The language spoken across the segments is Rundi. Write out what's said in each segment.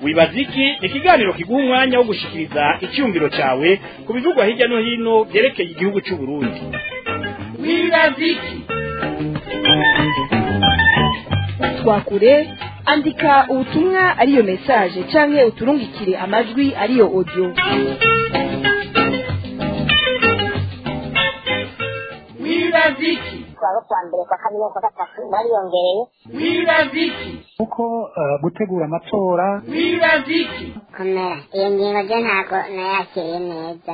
wibaza iki ni ikiganiro kiguha umwanya wo gushikiriza icyumviro cyawe ku bivugwa hirya no hino byerekeye igihugu cy'u Burundi wibaza iki twakure andika ubutumwa ariyo message canke uturungikire amajwi ariyo audio wibaza iki twaba kwa mbere kwa kabiri kwa gatatu bariyongereye wibaza iki kuko eh, gutegura amatora wibaza iki komera iyo ngingo ryo ntabwo nayakiriye neza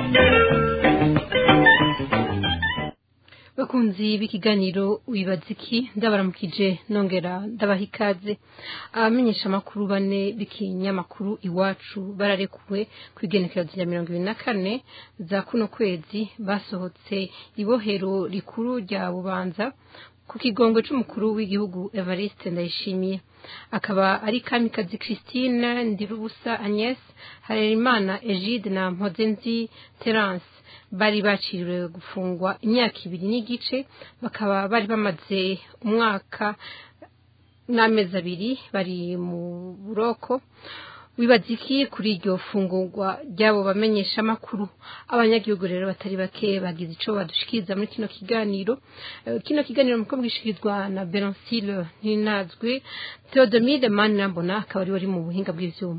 bakunzi b'ikiganiro wibaza iki ndabaramukije nongera ndabaha ikaze abamenyesha amakuru bane b'ikinyamakuru iwacu bararekuwe ku igenekerezo rya mirongo ibiri na kane za kuno kwezi basohotse ibohero rikuru rya bubanza ku kigongo c'umukuru w'igihugu evariste ndayishimiye akaba ari kamikazi christine ndirubusa agnes harerimana egide na mpozenzi terence bari baciriwe gufungwa imyaka ibiri n'igice bakaba bari bamaze umwaka n'amezi abiri bari mu buroko wibaza iki kuri iryo fungurwa ry'abo bamenyesha amakuru abanyagihugu rero batari bake bagize ico badushikiriza muri kino kiganiro Eh, kino kiganiro muko bwishikirizwa na Benoncile Ninazwe Theodomide Manirambona akaba ari wari mu buhinga bw'ivyuma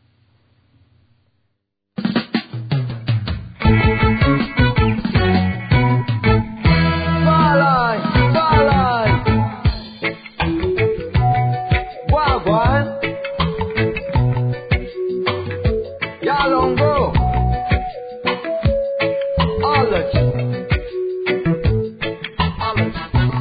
Starlight, starlight. Wagwan. Yalongo. Alert. Alert.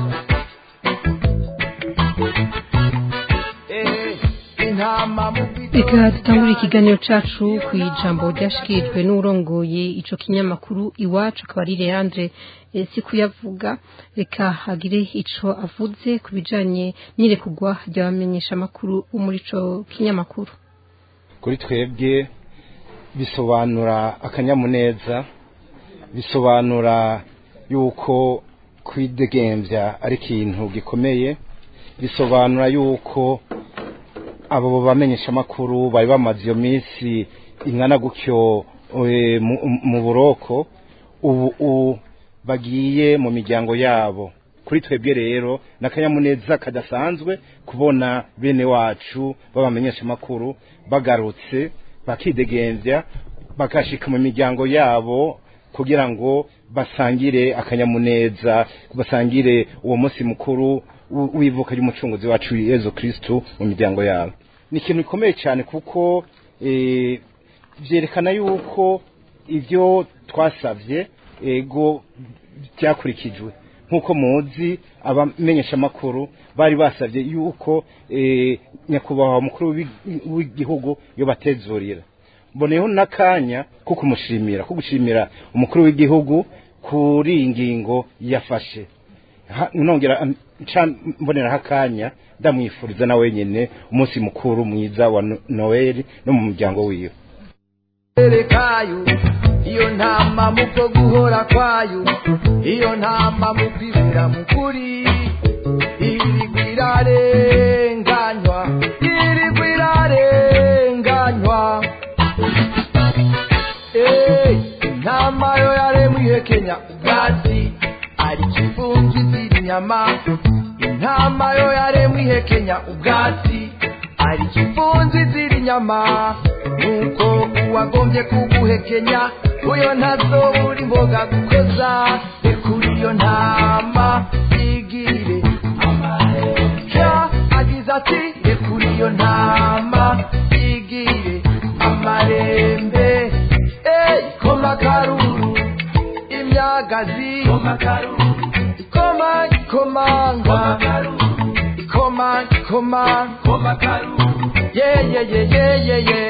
Eh, intama mu reka dutangure ikiganiro cacu ku ijambo ryashikirijwe n'urongoye ico kinyamakuru iwacu akaba ari Leandre eh, Sikuyavuga reka hagire ico avuze ku bijanye n'irekugwa ry'abamenyesha amakuru bo muri ico kinyamakuru kuri twebwe bisobanura akanyamuneza bisobanura yuko kwidegembya ari ikintu gikomeye bisobanura yuko abo bamenyesha amakuru bari bamaze iyo minsi ingana gutyo eh, mu- mu buroko ubu u- bagiye mu miryango yabo kuri twebwe rero ni akanyamuneza kadasanzwe kubona bene wacu b'abamenyesha amakuru bagarutse bakidegembya bakashika mu miryango yabo kugira ngo basangire akanyamuneza basangire uwo munsi mukuru w- w'ivuka ry'umucunguzi wacu Yezu Kristu mu miryango yabo ni ikintu gikomeye cyane kuko eh, byerekana yuko ibyo twasabye ego byakurikijwe nk'uko muzi abamenyesha amakuru bari basabye yuko eh, nyakubahwa mukuru w'i- w'igihugu yobatezurira mboneyeho n'akanya ko kumushimira ko gushimira umukuru w'igihugu kuri iyi ngingo yafashe Ha- nongera am- nca mboneraho akanya ndamwifuriza na wenyine umunsi mukuru mwiza wa No- noel no mu muryango wiwe karere kayo iyo ntama mu bwo guhora kwayo iyo ntama mu kwibwira mu kuri irigwa irarenganywa irigwa irarenganywa Eh, intama yo yaremwe ihekenya ubwatsi ari kivungi ziri inyama intama yo yaremwe ihekenya ubwatsi ari kivunzi ziri inyama nuko uwagombye kuguhekenya uyo ntazobura imboga gukoza rekura iyo ntama igire amaheja agize ati rekura iyo ntama igire amarembe ey koma karuru imyagazi koma karuru ikoma ikomanga ikoma ikoma koma karuru ye ye ye ye ye ye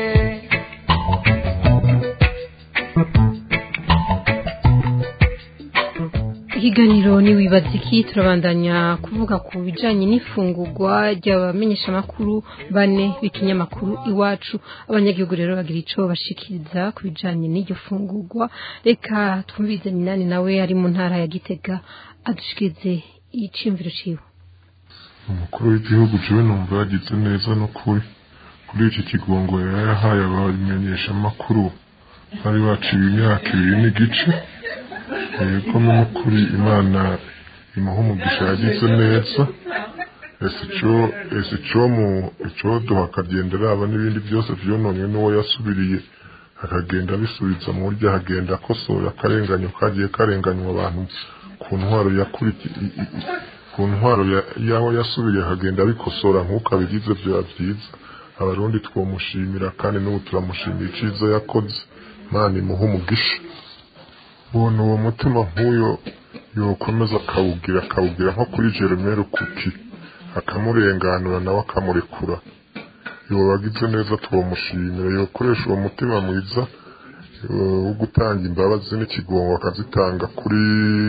ikiganiro ni wibaza iki turabandanya kuvuga ku bijanye n'ifungurwa ry'abamenyeshamakuru bane b'ikinyamakuru iwacu abanyagihugu rero bagira ico bashikiriza ku bijanye n'iryo fungurwa reka twumvize minani nawe ari mu ntara ya gitega adushikirize iciyumviro ciwe umukuru w'igihugu jewe numva yagize neza n'ukuri kuri iki kigongo yari yahaye abamenyeshamakuru bari baciwe imyaka ibiri n'igice yego n'ukuri imana imuha umugisha yagize neza ese icyo ese icyo mu icyoduha akagenda araba n'ibindi byose byononwe n'uwo yasubiriye akagenda abisubiza mu buryo ahagenda akosora akarenganyo kagiye karenganywa abantu ku ntwaro yakurikiye ku ntwaro ya- y'aho yasubiriye akagenda abikosora nk'uko abigize byaba byiza abarundi twamushimira kandi n'ubu turamushimira icyiza yakoze imana imuha umugisha ubona uwo mutima nk'uyo yokomeza akawugira akawugira nko kuri jeremere kuki akamurenganura nawe akamurekura yoba agize neza twamushimira yokoresha uwo mutima mwiza eh, wo gutanga imbabazi n'ikigongo akazitanga kuri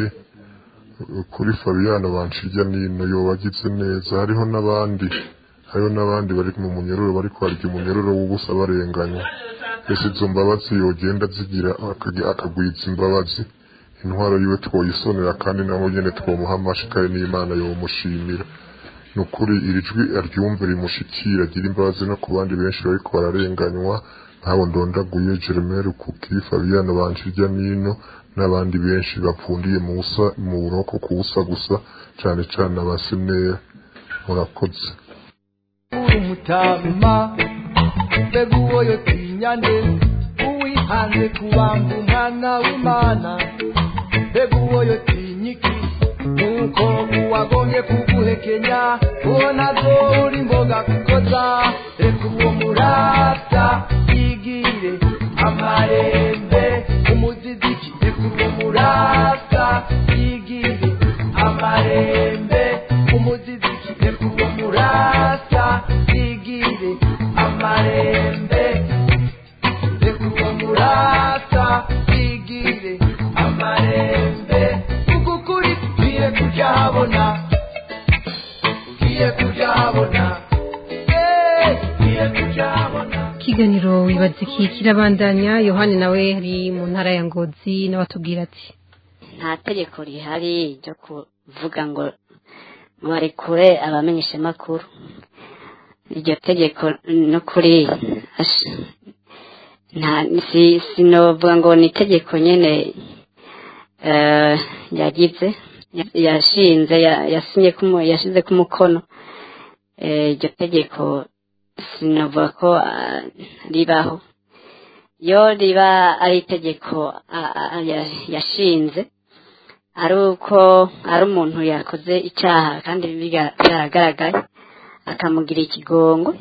kuri Fabiano banshirya nino yoba agize neza hariho n'abandi hariho n'abandi bari mu munyururu bari kwarya umunyururu w'ubusa barenganywa ese izo mbabazi yogenda zigira akagi- akagwiza imbabazi intwaro yiwe twoyisonera kandi nabo nyene twomuha amashikari n'imana yomushimira ni ukuri iri jwi aryumve rimushikira agira imbabazi no ku bandi benshi bariko bararenganywa nk'abo ndondaguye jeremere kuki fabiano banshirya nino n'abandi benshi bapfundiye mu busa mu buroko ku busa gusa cane cane abasenera murakoze umutama mbega uwo yotinyane uwihanze kubamba umwana w'imana mbega uwo yotinyiki nuko uwagombye kuguhekenya uwo nazo uri imboga kukoza reka uwo murata yigire amarembe umuziziki reka uwo murata yigire amarembe umuziziki reka uwo murata yigire amarembe reka uwo murata yigire amarembe kuko ukuri ugiye kujya habona ugiye kujya habona Eh, ugiye kujya habona ikiganiro wibaza iki kirabandanya yohani nawe ari mu ntara ya ngozi n'abatubwira ati nta tegeko rihari ryo kuvuga ngo barekure abamenyeshamakuru iryo tegeko n'ukuri ash- nta si sinovuga ngo ni itegeko nyene eh, yagize ya- yashinze ya- yasinye kumu- yashize ku mukono Eh, iryo tegeko sinovuga ko ah, ribaho iyo riba ari itegeko ah, ah, ya- yashinze ari uko ari umuntu yakoze icyaha kandi biga- byaragaragaye akamugira ikigongo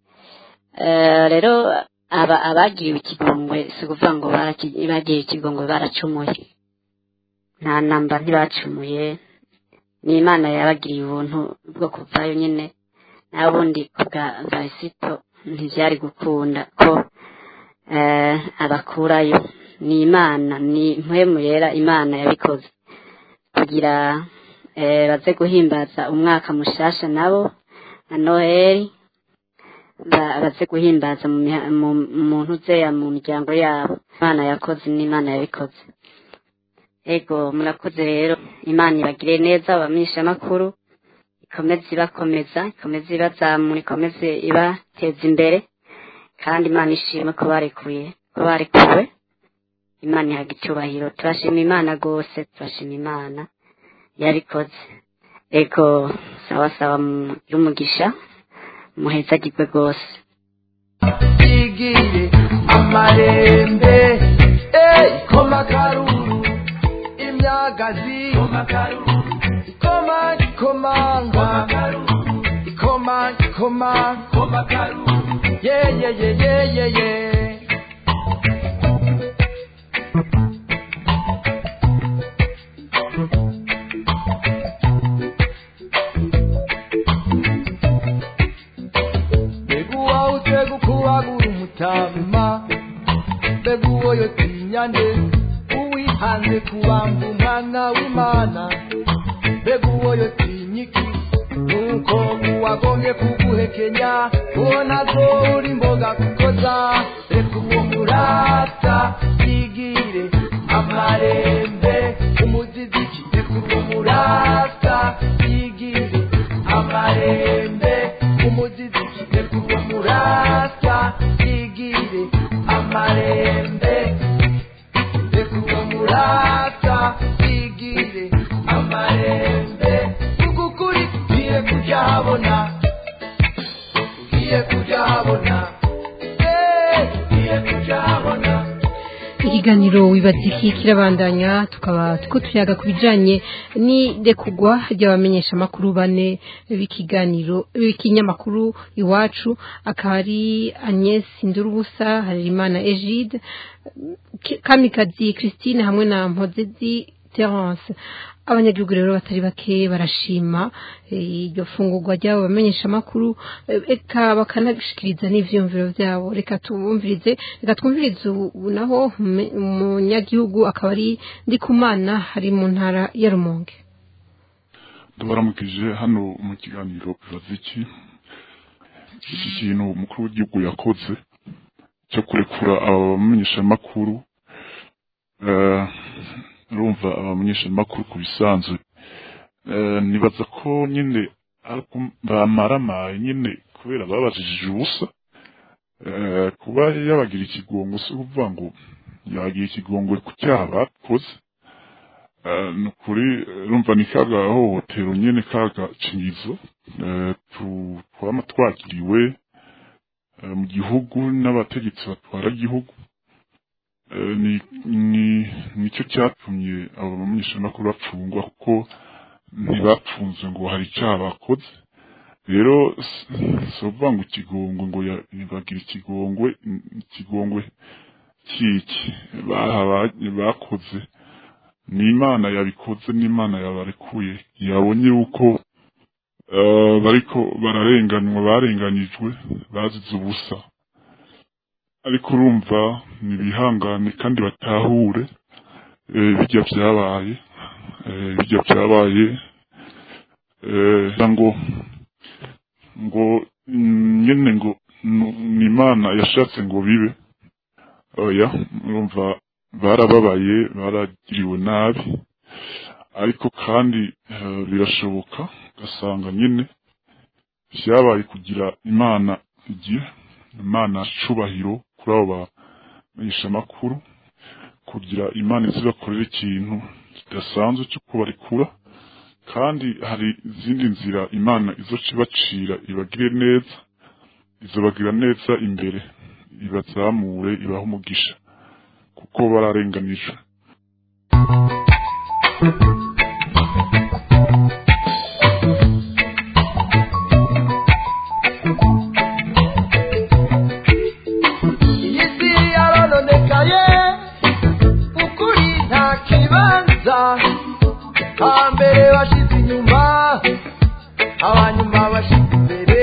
Eh, rero aba abagiriwe ikigongwe si ukuvuga ngo baraki- bagiriwe ikigongwe baracumuye nta namba ntibacumuye ni imana yabagiriye ubuntu bwo kuvayo nyine n'abundi kubwa varisito ntibyari gukunda ko eh, abakurayo ni imana ni mpwemu yera imana yabikoze kugira eh, baze guhimbaza umwaka mushasha nabo na noheli ba- baze guhimbaza mu miha- mu- mu muntu uzeya mu miryango yabo imana yakoze n'imana yabikoze ego murakoze rero imana ibagire neza abamenyeshamakuru ikomeze ibakomeza ikomeze ibazamura ikomeze ibateza imbere kandi imana ishimwe ko barekuye ko barekuwe imana ihaga icyubahiro turashima imana rwose turashima imana yabikoze ego sawa sawa mugire umugisha muhezagirwe rwose yigire amarembe eh, koma karuru imyagazi ikoma ikomanga ikoma ikoma ye ye ye ye ye ye mbega uwawutse gukubagura umutama mbega uwo yotinyane uwihanze kubamba umwana w'imana mbega uwo yotinyiki nuko uwagombye kuguhekenya uwo nazo uri imboga kukoza reka uwo murata yigire amarembe umuziziki reka uwo murata yigire amarembe umuziziki reka uwo murata habona ugiye kuja habona Eh, ugiye kuja habona ikiganiro wibaza iki kirabandanya tukaba tuko tuyaga ku bijanye n'irekugwa ry'abamenyeshamakuru bane b'ikiganiro b'ikinyamakuru iwacu akaba ari Agnès Ndurubusa Harerimana Egide K- Kamikazi Christine hamwe na Mpozezi Terence abanyagihugu rero batari bake barashima eh, iryo fungurwa ry'abo bamenyeshamakuru eh, eka bakanashikiriza n'ivyiyumviro vyabo reka tubumvirize reka twumvirize ubu naho ume- umunyagihugu akaba ari ndikumana hari mu ntara ya rumonge ndabaramukije hano mu kiganiro bibaza iki iki kintu umukuru w'igihugu yakoze cyo kurekura aba bamenyeshamakuru eh, urumva abamenyeshamakuru ku bisanzwe Eh, nibaza ko nyine ari uku- bamaramaye nyine kubera babajijije ubusa Eh, kuba yabagira ikigongo si ukuvuga ngo yagira ikigongo ku cyaha bakoze Eh, ni ukuri eh, urumva ni kaga hohotero nyine kaga cinyizo eh, tu- twama twakiriwe eh, mu gihugu n'abategetsi batwara igihugu Eh, ni ni- nicyo cyatumye abo bamenyeshamakuru bapfungwa kuko ntibapfunzwe ngo hari icyaha bakoze rero s- si ukuvuga ngo ikigongwe ngo ya- bagira ikigongwe ikigongwe kiki baha- bakoze ni imana yabikoze n'imana yabarekuye yabonye yuko eh, bariko bararenganywa barenganyijwe bazize ubusa ariko urumva nibihangane kandi batahure eh, bijya byabaye eh, bijya byabaye eh, ngo ngo mm, nyene ngo nu- ni imana yashatse ngo bibe oya urumva barababaye baragiriwe nabi ariko kandi eh, birashoboka ugasanga nyine vyabaye kugira imana igihe imana cubahiro kuri abo bamenyeshamakuru kugira imana izibakorera ikintu kidasanzwe cyo kubarekura kandi hari izindi nzira imana izoca ibacira ibagire neza izobagira neza imbere ibazamure ibahe umugisha kuko bararenganijwe iyi si yarononekaye ukuri nta kibanza hambere bashize inyuma abanyuma bashize imbere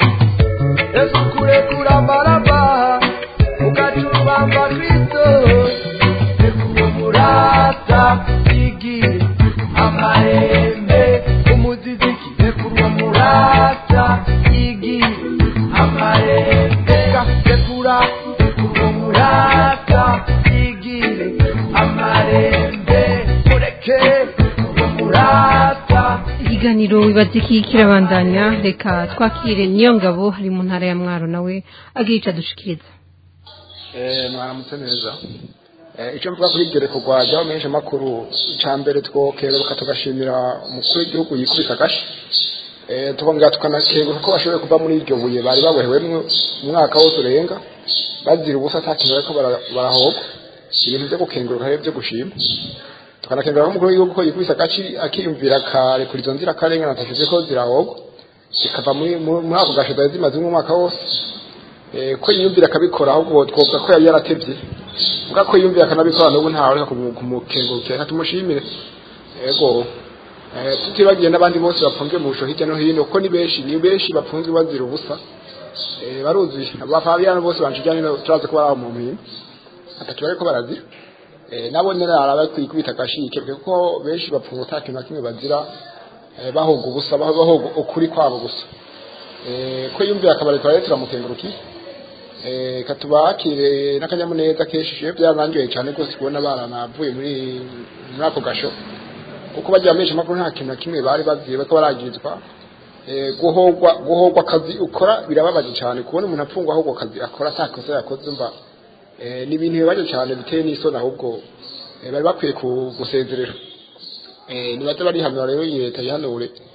ese ukurekura amaraba ugacurubamba kristo rekuye murata igihe amahembe umuziziki rekuye murata igihe amahembe rekura rekuye murata igihe amarembe mureke rekuye murata ikiganiro wibaza iki kirabandanya reka twakire niyo ngabo hari mu ntara ya mwaro nawe agira ico adushikiriza mwaramutse neza Eh, icyo mvuga kuri iryo rekorwa ry'abamenyesha makuru icya mbere twokeruka tugashimira umukuru w'igihugu yikubise agashi Eh, tukongera tukanakenguka ko bashoboye kuva muri iryo buye bari babohewemwo umwaka wose urenga bazira ubusa ata kintu bariko bara- barahogwa ibintu byo gukenguruka rero byo gushima tukanakengura ko umukuru w'igihugu ko yikubise agaci akiyumvira akarekura izo nzira akarengana atashize ko zirahogwa zikava muri muri muri ako gasho zari zimaze umwaka wose Eh, ko yiyumvira akabikora ahubwo twovuga ko yari yaratevye mbwa ko yiyumvira akanabikora n'ubu ntawe reka kumu- kumukengurukira reka tumushimire ego Eh, tutibagiye n'abandi bose bafungiwe mu busho hirya no hino kuko ni benshi ni benshi bafunzwe bazira ubusa Eh, baruzuye abafabiyano bose banshijyanye turazi ko bari aho mu mpimba atatu bariko barazira Eh, nabo nyene araba kwikubita agashike kuko benshi bapfunga ata kintu na kimwe bazira eh, bahoga ubusa baho- bahoga ukuri kwabo gusa Eh, ko yumvira akabareka rero turamukengurukiye Eh, katubakire n'akanyamuneza kenshi je byarangiye cyane rwose kubona baranavuye muri muri ako gasho kuko bagira menshi makuru nta kintu na kimwe bari baziye bariko baragirizwa Eh, guhogwa guhogwa akazi ukora birababaje cyane kubona umuntu apfungwa ahubwo akazi akora nta kosa yakoze mba Eh, ni ibintu bibabaje cyane biteye n'isoni ahubwo eh, bari bakwiye ku- gusezerera Eh, nibaze barihanura rero iyi leta yihanure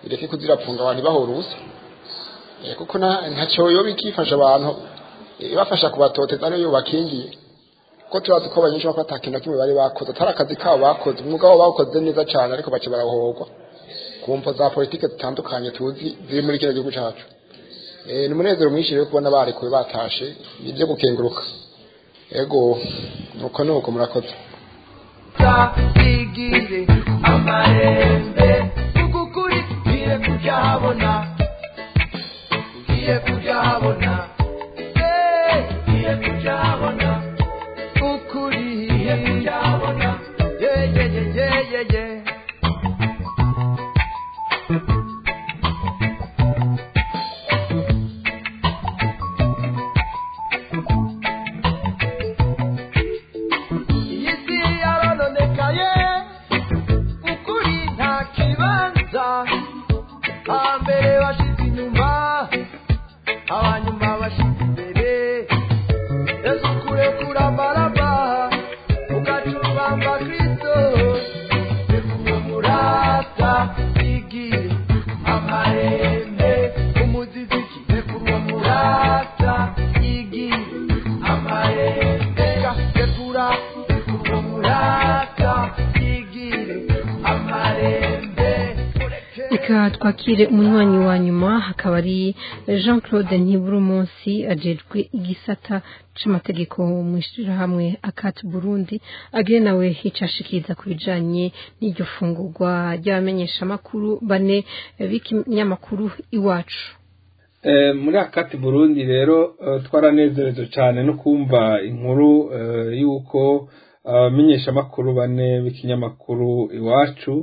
ireke kuzirapfunga abantu ibahora ubusa Eh, kuko nta- ntacyo yoba ikifasha abantu eh, ibafasha kubatoteza niyo bakingiye kuko turazi ko abanyinshi bako ata kintu na kimwe bari bakoze atari akazi kabo bakoze umwuga wabo bawukoze neza cyane ariko baca barahogwa ku mvo za politike zitandukanye tuzi ziri muri kino gihugu cyacu Eh, ni umunezero mwinshi rero kubona barekuwe batashe ni ibyo gukenguruka ego nuko nuko murakoze igire amarembe ukukuri ugiye kuryabona ugiye kuryabona Eh, ugiye kuryabona ukuri ugiye kuryabona Yeah, yeah, yeah, yeah, yeah, yeah. iyi si yarononekaye ukuri nta kibanza hambere bashize inyuma abanyuma bashize imbere yesu kurekura baraba ugacurubamba kristo rekurumurata igire amarembe umuziziki rekurumurata igire amarembe rekura rekurumurata igire amarembe reka twakire umunywanyi wa nyuma akaba ari jean claude ntibura umunsi ajejwe igisata c'amategeko mu ishyirahamwe akati burundi agire nawe icashikiriza ku bijanye n'iryo fungurwa ry'abamenyeshamakuru bane b'ikinyamakuru iwacu Eh, muri akati burundi rero eh, twaranezereje cyane no kumva inkuru eh, y'uko abamenyeshamakuru bane b'ikinyamakuru iwacu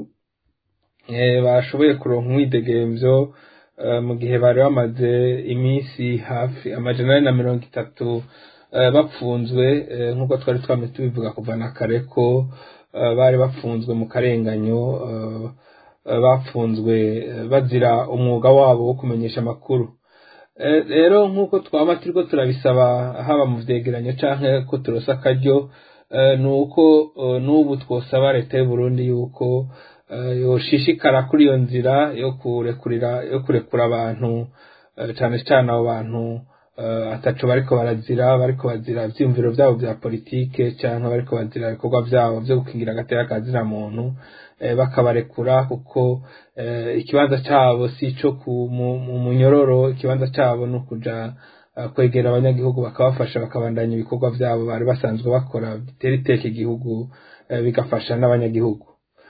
eh, bashoboye kuronka umwidegemvyo eh, mu gihe bari bamaze iminsi hafi amajana ane na mirongo itatu eh, bapfunzwe eh, nk'uko twari twame tubivuga kuva na kare ko eh, bari bapfunzwe mu karenganyo eh, eh, bapfunzwe eh, bazira umwuga wabo wo kumenyesha amakuru Eh, rero nk'uko twaba turiko turabisaba haba mu vyegeranyo canke ko turosa akaryo eh, ni uko eh, n'ubu twosaba leta y'u Burundi yuko eh, yoshishikara kuri iyo nzira yo kurekurira yo kurekura abantu eh, cane cane abo bantu eh, ataco bariko barazira bariko bazira ivyiyumviro vyabo vya politike canke bariko bazira ibikorwa vyabo vyo gukingira agateka kazina muntu eh, bakabarekura kuko eh, ikibanza cabo si ico ku mu mu munyororo ikibanza cabo ni ukuja eh, kwegera abanyagihugu bakabafasha bakabandanya ibikorwa vyabo bari basanzwe bakora bitera iteka igihugu eh, bigafasha n'abanyagihugu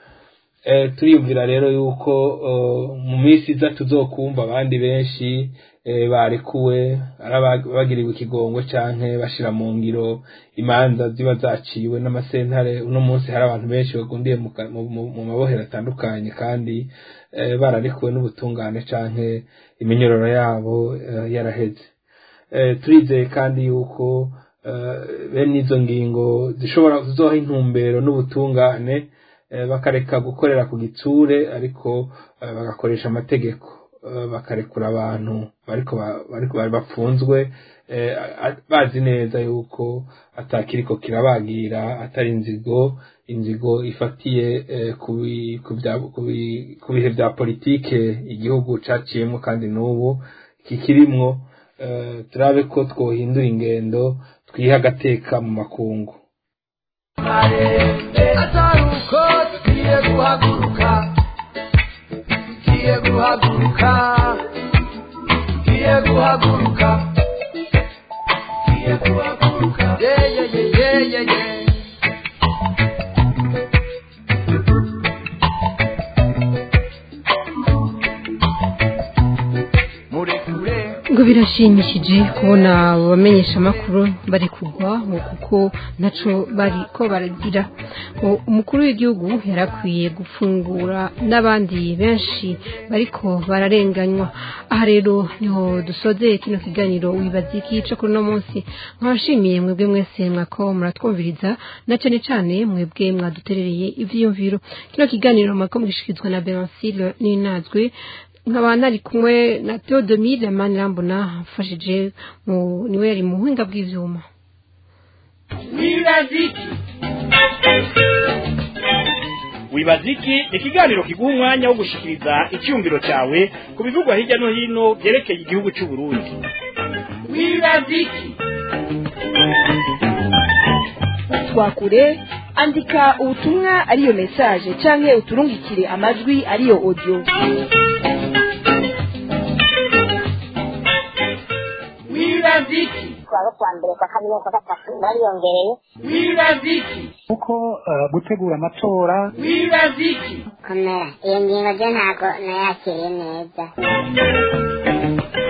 eh, turiyumvira rero yuko eh, mu minsi iza tuzokumva abandi benshi eh, barekuwe ari aba- bagiriwe ikigongo canke bashira mu ngiro imanza ziba zaciwe n'amasentare uno munsi hari abantu benshi bagundiye mu ka- mu- mu- mu mabohero atandukanye kandi eh, bararekuwe n'ubutungane canke iminyororo yabo eh, yaraheze Eh, turizeye kandi yuko eh, bene izo ngingo zishobora zizoha intumbero n'ubutungane eh, bakareka gukorera ku gitsure ariko eh, bagakoresha amategeko eh, bakarekura abantu bariko ba- bariko bari bapfunzwe eh, a- bazi neza yuko atakiriko kirabagira atari inzigo inzigo ifatiye eh, ku bi- ku bya- ku bi- ku bihe vya politike igihugu caciyemwo kandi n'ubu kikirimwo eh, turabe ko twohindura ingendo twiha agateka mu makungu atari uko tugiye guhaguruka tugiye guhaguruka tugiye guhaguruka tugiye guhaguruka yeye yeye yeye murekure ngo birashimishije kubona abamenyesha amakuru bari kugwa ngo kuko ntaco bari ko baragira ngo umukuru w'igihugu yarakwiye gufungura n'abandi benshi bariko bararenganywa aha rero niho dusozeye kino kiganiro wibaza iki co kuri uno munsi nkabashimiye mwebwe mwese mwako muratwumviriza na cane cane mwebwe mwaduterereye ivyiyumviro kino kiganiro mwako mugishikirizwa na Berancile Ninazwe nkaba nari kumwe na Theodomire Manirambona mfashije mu niwe yari mu buhinga bw'ivyuma wibaza iki ni ikiganiro kiguha umwanya wo gushikiriza icyumviro cyawe ku bivugwa hirya no hino byerekeye igihugu cy'u Burundi wibaza iki twakure andika ubutumwa ariyo message canke uturungikire amajwi ariyo audio wibaza iki kuwa kwa mbere kwa kabiri kwa gatatu bariyongereye wibaza iki kuko eh, gutegura amatora wibaza iki komera iyo ngingo je ntago nayakiriye neza